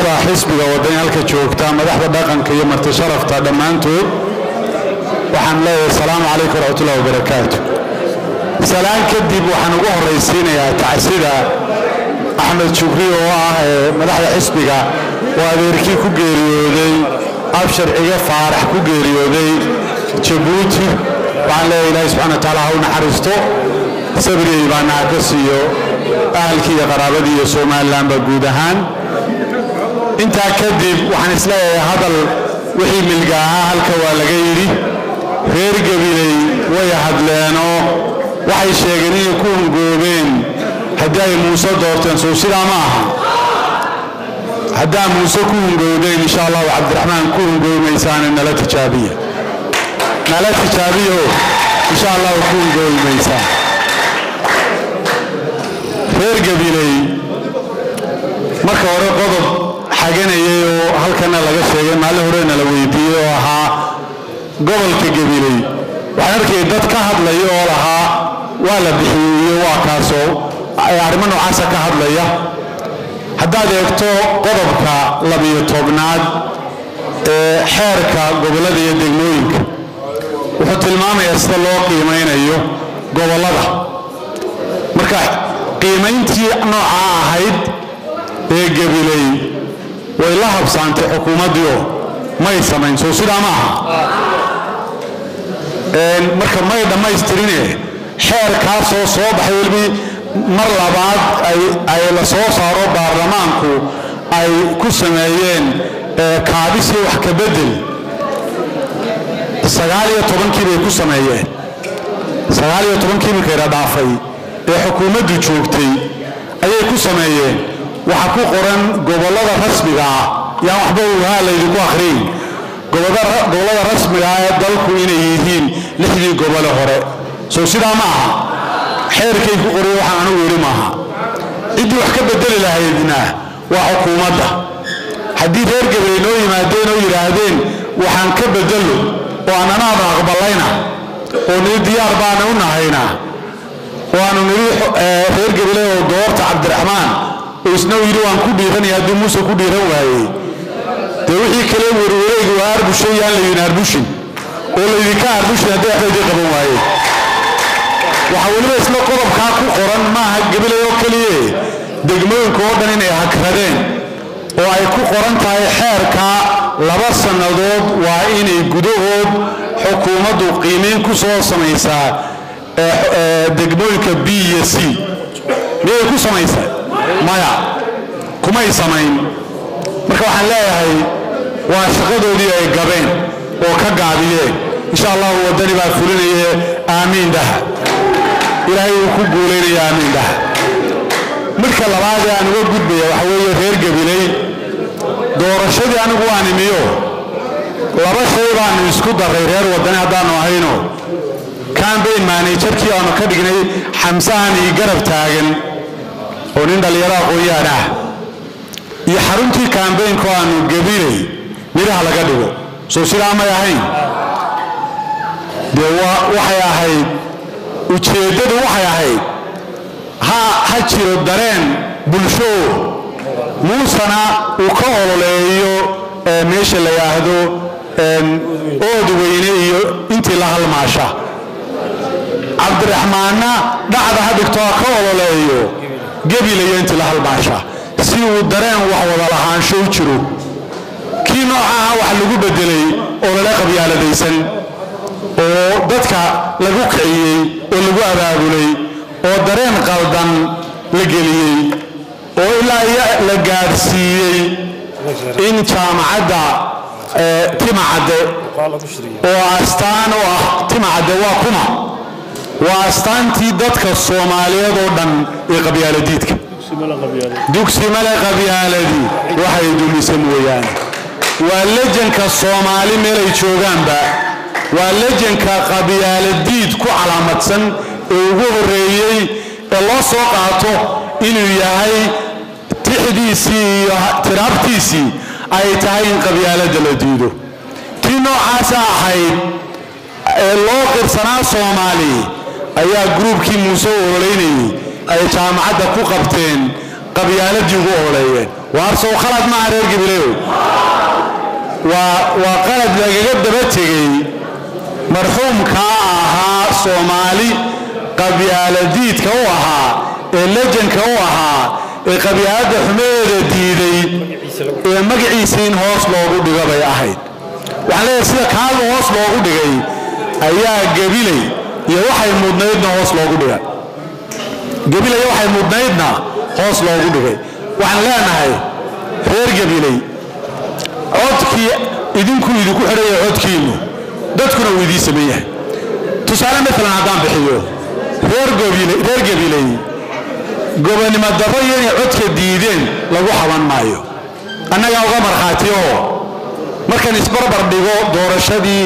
madaxda xisbiga wadani halka joogta madaxda dhaqanka iyo marti sharafta dhammaantood waxaan leeyahay asalaamu calaykum waraxmatullahi wabarakaatu salaan kadib waxaan ugu horraysiinayaa tacsida axmed jubri oo ah ee madaxda xisbiga oo adeerkii ku geeriyooday abshar ciga faarax ku geeriyooday jabuuti waxaan leeyahay ilaahi subxana wa taala ha u naxariisto sabriyey baana ha ka siiyo ahalkii iyo qaraabadii iyo somalilanba guud ahaan intaa kadib waxaan isleeyahay hadal wixii milga ahaa halka waa laga yidhi reer gabiley way hadleenoo waxay sheegeen inay ku hungoobeen haddii ay muuse doorteen soo sidaa ma aha haddaa muuse ku hungoobeen insha allahu cabdiraxmaan ku hungoobimaysaane nala tijaabiya nala tijaabiyo insha allahu ku hungoobi maysaan reer gabiley marka hore qodob xaganayay oo halkana laga sheegay maalin horena la weydiiyey oo ahaa gobolka gabiley waxaan arkayay dad ka hadlaya oo lahaa waa la bixiyey iyo waa kaasoo arrimo noocaasa ka hadlaya haddaad eegto qodobka labiyo tobnaad ee xeerka gobollada iyo degmooyinka wuxuu tilmaamayaa sida loo qiimaynayo gobollada marka qiimayntii noocaa ahayd ee gabiley way la habsaantay xukuumaddiio may samayn soo sidaa ma aha marka may dhammaystirine xeerkaasoo soo baxay welibi mar labaad ay la soo saaro baarlamaanku ay ku sameeyeen kaabis iyo wax ka bedel sagaal iyo tobankii bay ku sameeyeen sagaal iyo tobankii markayna dhaafay ee xukuumaddu joogtay ayay ku sameeyeen waxaa ku qoran gobollada rasmiga ah yaan waxba uhaa laydinku akhriyin gobollada rasmiga ah ee dalku inay yihiin lixdii gobole hore soo sidaa ma aha xeerkay ku qoriye waxaan anugu yidhi maaha ciddii wax ka bedeli lahaydna waa xukuumadda haddii reer gabaley noo yimaadeen oo yidhaahdeen waxaan ka bedelo oo annanaada aqballayna oo nii diyaar baana u nahayna oo aanu nidhi reer gabaley oo doorta cabdiraxmaan oo isna u yidhi waan ku dhiiranaya haddii muuse ku dhiiran waayey dee wixii kale werwareegi waa arbushay yaan laydin arbushin oo laydinka arbushin haddii waxba idin qaban waayeen waxaa weliba isla qodobkaa ku qoran maaha gabaley oo keliye degmooyinka oo dhan inay hakradeen oo ay ku qoran tahay xeerka laba sannadood waa inay gudahood xukuumaddu qiimayn ku soo samaysaa degmooyinka b iyo c miyay ku samaysaa maya kumay samayn marka waxaan leeyahay waa shaqadoodii ay gabeen oo ka gaabiyeen insha allahu waddani baa fulinaye aamiin dhaha ilaahay uu ku guulaynaya aamiin dhaha midka labaadee aan uga gudbaya waxa weeye reer gabiley doorashadii anigu waan imiyo laba shay baanu isku darray reer waddani haddaannu ahayno cambayn maanajarkii aanu ka dhignay xamsahan io garab taagan oo nin dhallinyaro aqoon-yahan ah iyo xaruntii kambaynka oo aanu gabiley midhaha laga dhigo soo sidaa may ahayn dee waxay ahayd ujeeddadu waxay ahayd ha jiro dareen bulsho muusena uu ka ololeeyo meesha la yidhaahdo ood weyne iyo intii la halmaasha cabdiraxmaanna dhacda ha dhigto ha ka ololeeyo gebilayo intii la halmaasha si uu dareen wax wada lahaansho u jiro kii noocaha wax lagu bedelay oo lala qabyaaladaysan oo dadka lagu kiciyey oo lagu abaabulay oo dareen qaldan la geliyey oo ilaa la gaadhsiiyey in jaamacadda timacadde oo astaan u ah timacadde waa kuma waa astaantii dadka soomaaliyeed oo dhan ee qabyaaladiidka dugsi male qabyaaladii waxay dumisa mooyaane waa lejanka soomaali meelay joogaanba waa lejanka qabyaaladiid ku calaamadsan ee ugu horreeyey ee loo soo qaato inuu yahay tixdiisii iyo tiraabtiisii ay tahay in qabyaaladda la diido tii noocaasa ahayd ee loo qirsanaa soomaali ayaa gruubkii muuse u ololeynayey ay jaamacadda ku qabteen qabyaaladii ugu ololeeyeen waar sow khalad maaha reer gabileeyow waa waa qalad lagaga daba tegey marxuumkaa ahaa soomaali qabyaaladiidka u ahaa ee lejanka u ahaa ee qabyaaladda xumaheeda diiday ee magaciisa in hoos loogu dhigo bay ahayd waxaan leeyahay sida kaaga hoos loogu dhigay ayaa gabilay iyo waxay mudnaydna hoos loogu dhigay gabilay waxay mudnaydna hoos loogu dhigay waxaan leenahay reer gabilay codkii idinku idinku xidhaya codkiinnu dadkuna uu idiin saman yahay tusaale maalan haddaan bixiyo reer reer gabilay gobonnimo darro iyo inay codka diideen lagu xaban maayo annagaa uga markhaati oo markaan isbarbar dhigo doorashadii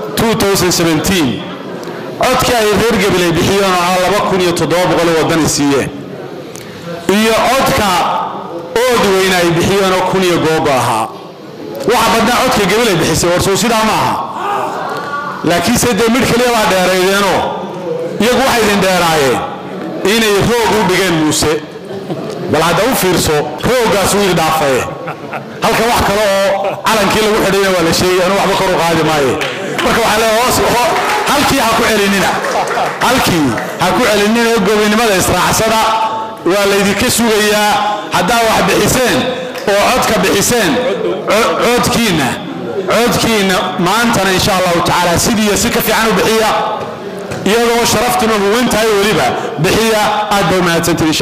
codkii ay reer gabilay bixiyeen oo ahaa laba kun iyo toddoba boqol wadani siiyeen iyo codka ood weyne ay bixiyeen oo kun iyo googo ahaa waxa badnaa codka gabilay bixisay warsow sidaa ma aha laakiinse dee midh keliya baa dheeraydeenoo iyagu waxay idin dheeraayeen inay roog u dhigeen muuse bal hadda u fiirso rooggaas wuu idhaafaye halka wax kale oo calankii lagu xidhayna waa la sheegay anu waxba kor u qaadi maaye marka waxaa leeyahay hoos halkii ha ku celinina halkii ha ku celinina gobinimada israacsada waa laydinka sugayaa haddaa wax bixiseen oo codka bixiseen codkiinna codkiinna maantana insha allahu tacaala sidiiyo si ka fiican u bixiya iyadoo sharaftuna huwan tahay weliba bixiya aad bay umahadsantihin